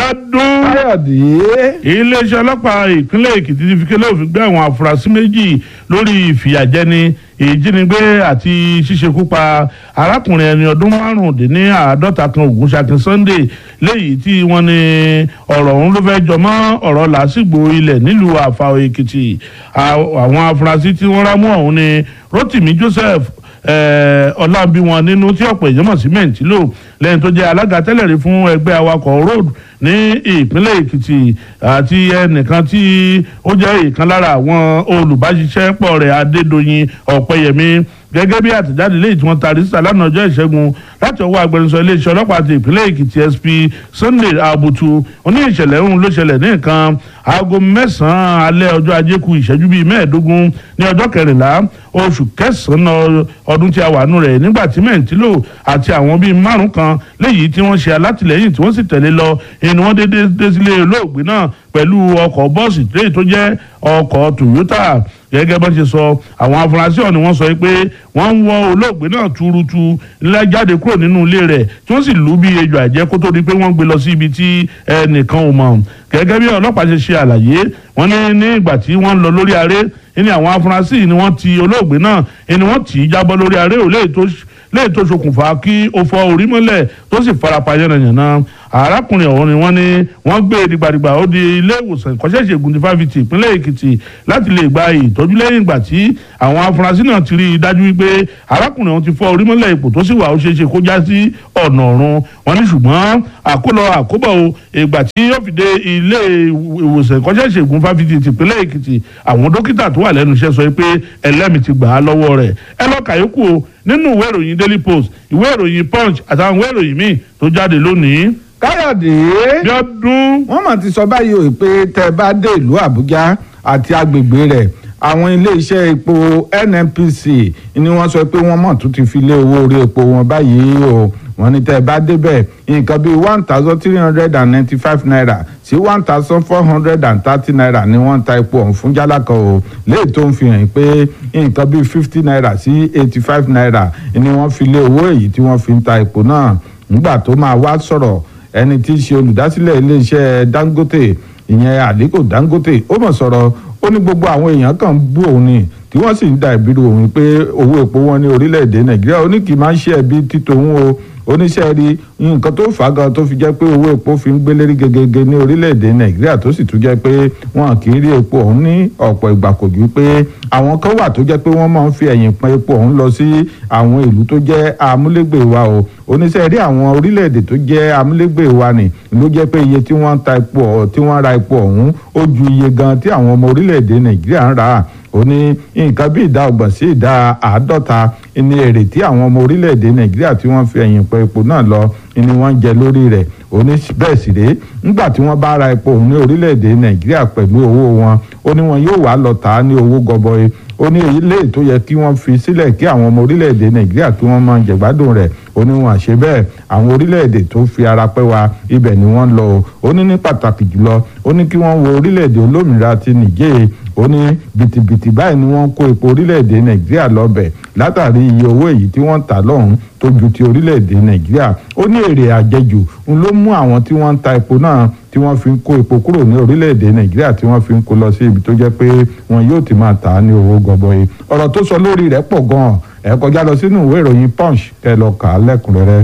ọdún káyọ̀dé iléeṣẹ́ ọlọ́pàá ìpínlẹ̀ èkìtì ti fi kélé òfin gbé àwọn afurasí méjì lórí ìfìyàjẹni ìjínigbé àti ṣíṣekú pa arákùnrin ẹni ọdún márùndínláàádọ́ta kan ògúnṣakin sunday léyìí tí wọ́n ní ọ̀rọ̀ ọ̀hún ló fẹ́ jọmọ́ ọ̀rọ̀ làásìgbò ilẹ̀ nílùú àfàò èkìtì àwọn afurasí tí wọ́n rámú ọ̀hún ni rotimi joseph ọlábí wọn nínú tí ọ̀pọ̀ èèyàn mọ̀ sí mẹ́ǹtìlò lẹ́yìn tó jẹ́ alága tẹ́lẹ̀ rí fún ẹgbẹ́ awakọ̀ road ní ìpínlẹ̀ èkìtì àti ẹnìkan tí ó jẹ́ ìkan lára àwọn olùbáṣiṣẹ́pọ̀ rẹ̀ adédọ̀yìn ọ̀pẹyẹmí gẹ́gẹ́ bí àtẹ̀jáde léyìí tí wọ́n taari síta lánàá ọjọ́ ìṣẹ́gun láti ọwọ́ agbẹnusọ iléeṣẹ́ ọlọ́pàá ti ìpínlẹ̀ èkìtì sp sunday abutu oní ìṣẹ̀lẹ̀ ọ̀hún ló ṣẹlẹ̀ ní nǹkan aago mẹ́sàn-án alẹ́ ọjọ́ ajé ku ìṣẹ́jú bíi mẹ́ẹ̀ẹ́dógún ní ọjọ́ kẹrìnlá oṣù kẹsàn-án ọdún tí a wà nù rẹ̀ nígbà tí mẹ́ǹtílò àti àwọn bíi márùn kan léyìí tí wọ́n ṣe alátìlẹ́yìn tí wọ́n sì tẹ̀lé lọ inú wọn dédé dé sílé olóògbé náà pẹ̀lú ọkọ̀ bọ́ọ̀sì léyìí tó jẹ́ ọkọ̀ toyota gẹ́gẹ́ bá ṣe sọ àwọn afurasí ọ̀hún ni wọ́n sọ pé wọ́n ń wọ olóògbé náà túrútú ńlá jáde kúrò nínú ilé rẹ̀ tí wọ́n sì lù ú bí ejò àjẹ́ kó tó di pé wọ́n gbé lọ sí ibi tí ẹnìkan ò mọ̀ gẹ́gẹ́ bí ọlọ́pàá ṣe ṣe àlàyé wọ́n ní ní ìgbà tí wọ́n ń lọ lórí aré ní àwọn afurasí ni wọ́n ti olóògbé náà ni wọ́n tì í jábọ́ lórí aré ò léè tó ṣokùnfà kí ó fọ́ orí mọ́lẹ̀ tó sì farapa yánnayànna arákùnrin ọ̀hún ni wọ́n ní wọ́n gbé dìgbàdìgbà ó di ilé ìwòsàn ìkọ́ṣẹ́ ìṣègùn ti fáfitì ìpínlẹ̀ èkìtì láti lè gba ìtọ́jú lẹ́yìn ìgbà tí àwọn afurasí náà ti rí i dájú wípé arákùnrin ọ̀hún ti fọ́ orí mọ́lẹ̀ ipò tó sì wà ó ṣeé ṣe kó já sí ọ̀nà ọ̀run wọ́n ní ṣùgbọ́n àkólọ àkóbọ̀ o ìgbà tí yóò fi dé ilé ìwòsàn ìkọ́ṣẹ́ ìṣègùn fáfitì ti ìpínlẹ̀ èkìtì àwọn dókítà tó wà lẹ́nu iṣẹ́ sọ pé ẹlẹ́mìí ti gbà á lọ́wọ́ rẹ̀ ẹ lọ kàyókù o nínú ìwé ìròyìn daily post ìwé ìròyìn punch àtàwọn ìwé ìròyìn míì tó jáde lónìí káyọ̀dé bí ọdún. wọ́n mà ti sọ báyìí o pé tẹ́ ẹ bá dé ìlú àbújá àti agbègbè rẹ̀ àwọn iléeṣẹ́ epo nnpc ni wọ́n sọ pé wọ́n mọ̀ tún ti fi lé owó orí epo wọn báyìí o wọ́n ní tẹ́ ẹ bá débẹ̀ nǹkan bíi one thousand three hundred and ninety-five naira sí one thousand four hundred and thirty naira ni wọ́n ń ta epo ọ̀hún fún jálàkà o léyìí tó ń fi hàn pé nǹkan bíi fifty naira sí eighty-five naira ni wọ́n fi lé owó èyí tí wọ́n fi ń ta epo náà nígbà tó máa wá sọ̀rọ̀ ẹni tí í ṣe olùdásílẹ̀ iléeṣẹ́ dangote ìyẹn àdínkù dangote ó mọ̀ sọ̀rọ̀ ó ní gbogbo àwọn èèyàn kan bú òun ni tí wọ́n sì ń da ìbírú òun pé owó epo wọn ní orílẹ̀-èdè nàìjíríà ó ní kì í máa ń ṣe ẹbí títòun o oníṣẹ́ rí nǹkan tó fà á gan tó fi jẹ́ pé owó epo fi ń gbélérí gegege ní orílẹ̀-èdè nàìjíríà tó sì tún jẹ́ pé wọn kì í rí epo ọ̀hún ní ọ̀pọ̀ ìgbà kò ju pé àwọn kan wà tó jẹ́ pé wọ́n máa ń fi ẹ̀yìn pọn epo ọ̀hún lọ sí àwọn ìlú tó jẹ́ amúlégbè wa o oníṣẹ́ rí àwọn orílẹ̀-èdè tó jẹ́ amúlégbè wa nì ló jẹ́ pé iye tí wọ́n ta epo tí wọ́n ra epo ọ̀hún ó ju iye gan tí àwọn ọmọ orílẹ̀-èdè nàìjíríà ń rà á ó ní nǹkan bí ìdá ọgbọ̀n sí ìdá àádọ́ta ní èrè tí àwọn ọmọ orílẹ̀-èdè nàìjíríà tí wọ́n fi ẹ̀yìn pọ̀ epo náà lọ ni wọ́n ń jẹ lórí rẹ̀ ó ní bẹ́ẹ̀ sì rèé nígbà tí wọ́n bá ra epo òun ní orílẹ̀-èdè nàìjíríà pẹ̀lú owó wọn ó ní wọn yóò wá lọ tà á ní owó gọbọi ó ní èyí lè tó yẹ kí wọ́n fi sílẹ̀ kí àwọn ọmọ orílẹ̀-èdè nàìjíríà kí wọ́n máa jẹ̀gbádùn rẹ̀ ó ní wọn àṣẹ bẹ́ẹ̀ àwọn orílẹ̀-èdè tó fi ara pẹ́ wa ibẹ̀ ni wọ́n lọ o ó ní ní pàtàkì jùlọ ó ní kí wọ́n wo orílẹ̀-èdè olómìnira ti nìjẹ́ ó ní bìtìbìtì báyìí ni wọ́n kó epo orílẹ̀-èdè nàìjíríà lọ́bẹ̀ látàrí iye owó èyí tí wọ́n ń tà lọ́hùn tó ju ti orílẹ̀-èdè nàìjíríà ó ní èrè àjẹjù ń ló mú àwọn tí wọ́n ń ta epo náà tí wọ́n fi ń kó epo kúrò ní orílẹ̀-èdè nàìjíríà tí wọ́n fi ń kó lọ sí ibi tó jẹ́ pé wọn yóò ti máa tà á ní owó gọbọi ọ̀rọ̀ tó sọ lórí rẹ̀ pọ̀ gan-an ẹ kọjá lọ sínú ìwé ìròyìn punch kẹ́ lọ kà á lẹ́kùnrẹ́rẹ́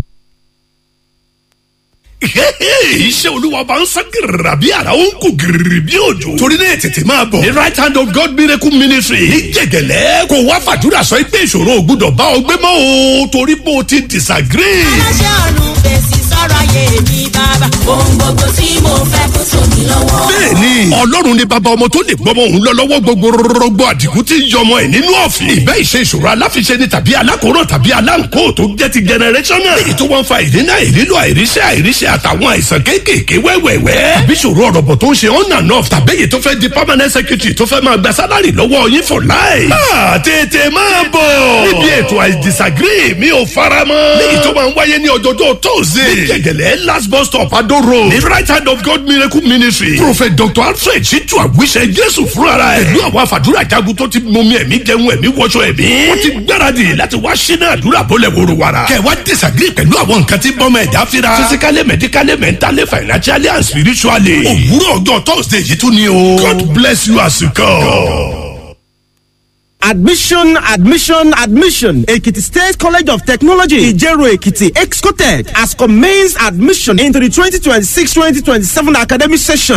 iṣẹ́ olúwa bá ń sán gírìrà bí ara ó ń kú gírìrì bí òjò. torí náà tètè máa bọ̀. the right hand of God miracle ministry ní jẹ̀gẹ̀lẹ́ kò wá fàdúrà sọ pé ìṣòro ò gbúdọ̀ bá ọ gbé mọ́ o torí bó o ti disagree. aláṣẹ ọ̀run fèsì sọ̀rọ̀ ayé mi bàbá. ohun gbogbo tí mo fẹ́ kó tó mi lọ́wọ́. bẹ́ẹ̀ni ọlọ́run ni bàbá ọmọ tó lè gbọmọ òun lọ lọ́wọ́ gbogbo rọgbọ àdìgún tí ń yọmọ ẹ̀ nínú ọ̀fìn. ìbẹ́ ìṣe ìṣòro aláfiṣe ni tàbí alákòóràn tàbí aláǹkó tó jẹ́ ti generational. èyí tó wọ́n fa ìdínà ìrílò àìríṣẹ́ àìríṣẹ́ àtàwọn àìsàn kéékèèké wẹ́wẹ́wẹ́. àbí ìṣòro ọ̀rọ̀bọ̀ tó ń ṣe on and off tàbí èyí tó fẹ́ di permanent secretary tó fẹ́ máa gba sálárì lọ́wọ́ yín for life. máa tètè máa bọ̀. níbi ètò I disagree mi ò fara mọ́. léyìí tó máa ń wáyé ní ọjọ́jọ́ tóze. ní gẹ̀gẹ̀lẹ̀ last bus stop Ado road. ní right hand of God miracle ministry. prophet dr alfred samuel ṣètò àwíṣẹ jésù fúnra ẹ̀ pẹ̀lú àwọn àfàdúrà jagun tó ti mọmi ẹ̀mí jẹun ẹ̀mí wọṣọ ẹ̀mí wọ́n ti gbáradì láti wá ṣínà àdúrà bọ́lẹ̀ wòrò wàrà kẹ̀ wá disagree pẹ̀lú àwọn nǹkan tí bọ́mọ ẹ̀dá fira physically medically mentally financially and spiritually òwúrọ̀ ọjọ́ thursday yìí tún ni o god bless you as you come. Admission, admission, admission. Ekiti State College of Technology, Ijero Ekiti, Excotec, has commenced admission into the 2026-2027 academic session.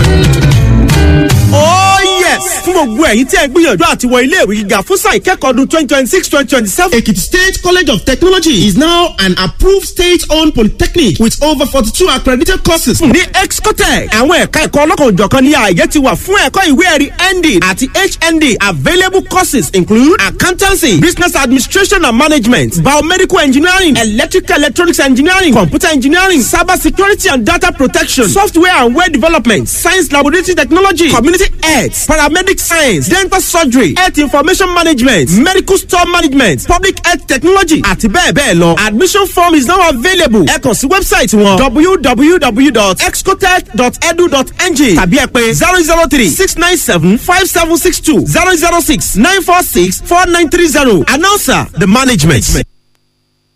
Oh yes! Fún gbogbo ẹ̀yin tí ẹ gbìyànjú àti wọ ilé ìwé gíga fún sáà ìkẹ́kọ̀ọ́ ọdún twenty twenty six twenty twenty seven. Ekiti State College of Technology is now an approved state-owned polytechnic with over forty-two accredited courses. Ní Excotec, àwọn ẹ̀ka ẹ̀kọ́ ọlọ́kan-ò-jọ̀kan ní ààyè ti wà fún ẹ̀kọ́ ìwé ẹ̀rí ND àti HND. Available courses include accountancy, business administration and management, biomedical engineering, electrical electronics engineering, computer engineering, cyber security and data protection, software and web development, science laboratory technology, community health, paramedic science, dental surgery, health information management, medical store management, public health technology àti bẹ́ẹ̀ bẹ́ẹ̀ lọ. Admission form is now available. Ẹ kàn sí wẹ́bsáìtì wọn www.excotech.edu.ng tàbí ẹ pè zero zero three six nine seven five seven six two zero zero six nine four six four nine three zero. Announcer the management.